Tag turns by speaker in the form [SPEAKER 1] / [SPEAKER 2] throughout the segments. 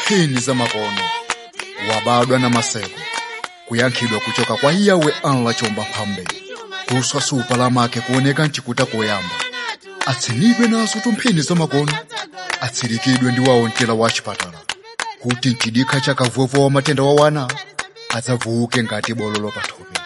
[SPEAKER 1] mphini zamakono wabadwa na maseko kuyankhidwa kuchoka kwa iyawe anla chomba mphambe kuswa supa lamake kuoneka mchikuta koyamba atsinidwe nazo tumphini zamakono atsirikidwe ndi wawo mtela wa chipatala kuti mchidikha cha kavuvu wa matenda wa wana adzavuke ngati bololo pathupi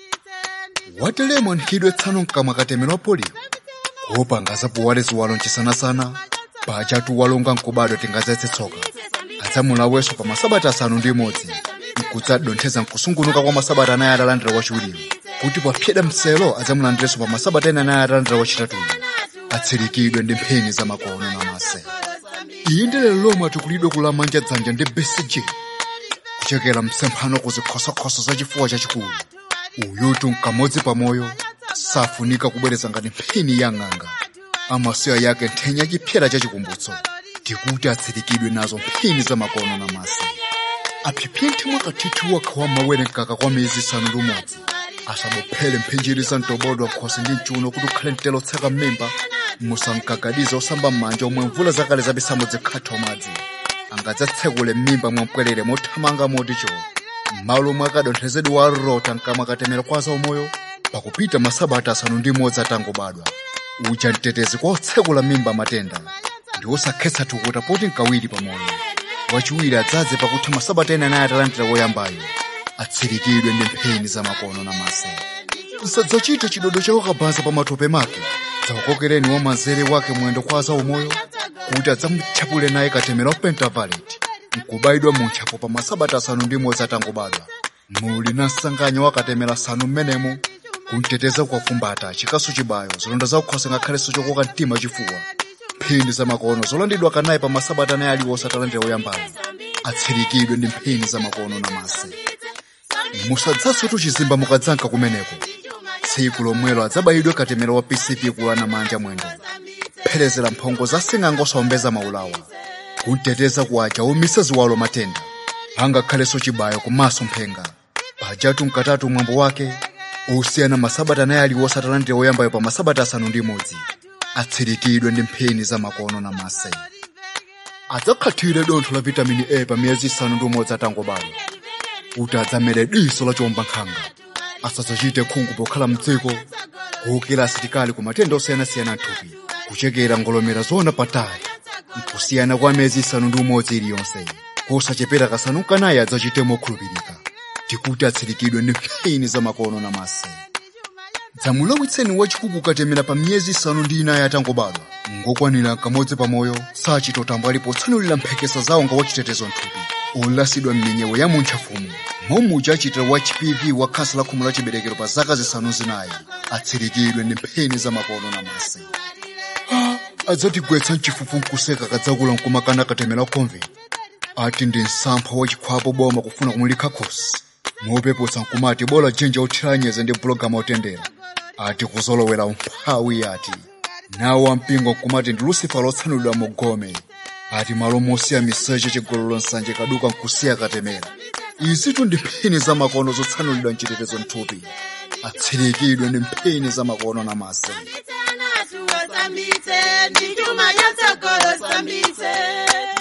[SPEAKER 1] watelemo nkhidwe tsano mkamwa katemera polio kuopanga zapuwale ziwalo mchisanasana pachatu walonga nkubadwa tingadzetse tsoka adzamulaweso pa masabata asanu ndi imodzi nkudzadontheza nkusungunuka kwa masabata anayi atalandira wachiwiriwo kuti papyeda mselo adzamulandirenso pa masabata ena anayi atalandira wachitatuyo atsirikidwe ndi mphini zamakono na mase iyi ndi lero lomwe atukulidwe kulamanja dzanja ndi bcg kuchekera msemphano kuzikhosokhoso za chifuwa chachikulu uyutu nkamodzi pamoyo safunika kubweretsa ngati mphini ya ng'anga amasiya yake nthenya chipyera cha chikumbutso tikuti atsirikidwe nazo mphini zamakono na mase aphiphinthe mwakathithi wakha wa mawere mkaka kwa miyezi isanu ndi umodzi asabophele mphinjiri za mtobodwa khosi ndi mchuno kuti ukhale mtelo tseka mmimba musankakadiza osamba m'manja omwe mvula zakale zabisamo zikhatha madzi angadzatsekule m'mimba mwampwerere mothamanga moti choo m'malo omwe akadonthezedwe warota mkamwa katemera kwa za umoyo pakupita masabata asanu ndi imodzi atangobadwa uja mtetezi kwa otsekula mimba matenda ndi osakhetsa thukuta poti nkawiri pamoyo wachiwiri adzadze pakutha masabata ena anayi atalandira woyambayo atsirikidwe ndi mphini zamakono na mase nsadzachite chidodo chawo kabhanza pa matope make dzawakokereni wamanzere wake mwendo kwa za umoyo kuti adzamutchapule naye katemera wa pentavaleti nkubayidwa muntchapo pa masabata asanu ndi imodzi atangobadwa muli na msanganya wakatemera asanu mmenemo kunteteza kukafumbata chikasu chibayo zilonda zakukhosa ngakhalenso chokoka mtima chifuwa mphini zamakono zolandidwa kanayi pa masabata anayi aliwonse atalandira woyambayo atsirikidwe ndi mphini zamakono na mase musadzasotu chizimba mukadzanka kumeneko tsiku lomwelo adzabayidwe katemera wa pcp kulana manja mwendo pherezera mphongo za sing'anga osawombeza maulawa kunteteza kuwaja umise ziwalo matenda angakhalenso chibayo kumaso mphenga pajatu mkatatu mwambo wake usiyana masabata anayi aliwonse atalandira woyambayo pa masabata asanu ndi imodzi atsirikidwe ndi mphini zamakono na mase adzakhathire dontho la vitamini a pa miyezi isanu ndi umodzi atangobadwa kuti adzamere diso la chomba nkhanga asadzachite khungu pokhala mdziko kuwukira asitikali ku matenda osiyanasiyana mthupi kuchekera ngolomera zona patali nkusiyana kwa miyezi isanu ndi umodzi iliyonse kusachepera kasanu kanayi adzachite mokhulupirika tikuti atsirikidwe ndi mphini zamakono na mase dzamulawitseni wachikuku katemera pa miyezi isanu ndi inayi atangobadwa ngokwanira kamodzi pamoyo sachitotambo alipo tsanulira mphekesa zawo nga wachitetezo mthupi olasidwa m'minyewo ya muntchafumu momuja achitira wa hpv wa khansa la khomo la chiberekero pa zaka zisanu zinayi atsirikidwe ndi mphini zamakono na mase adzatigwetsa mchifufu nkuseka kadzakula nkumakana katemera konve ati ndi msampha wachikhwapo boma kufuna kumulikha khosi mopeputsa nkumati bola jinja othira nyeze ndi bulogama otendera ati kuzolowera umphawi ati nawo wampingo nkumati ndi lucifer lotsanulidwa mu gome ati malo mosiya miseche chigololo nsanje kaduka nkusiya katemera izitu ndi mphini zamakono zotsanulidwa mchitetezo mthupi atsirikidwe ndi mphini zamakono na mase
[SPEAKER 2] Sambitse, ndi chuma cha tsogolo sambitse.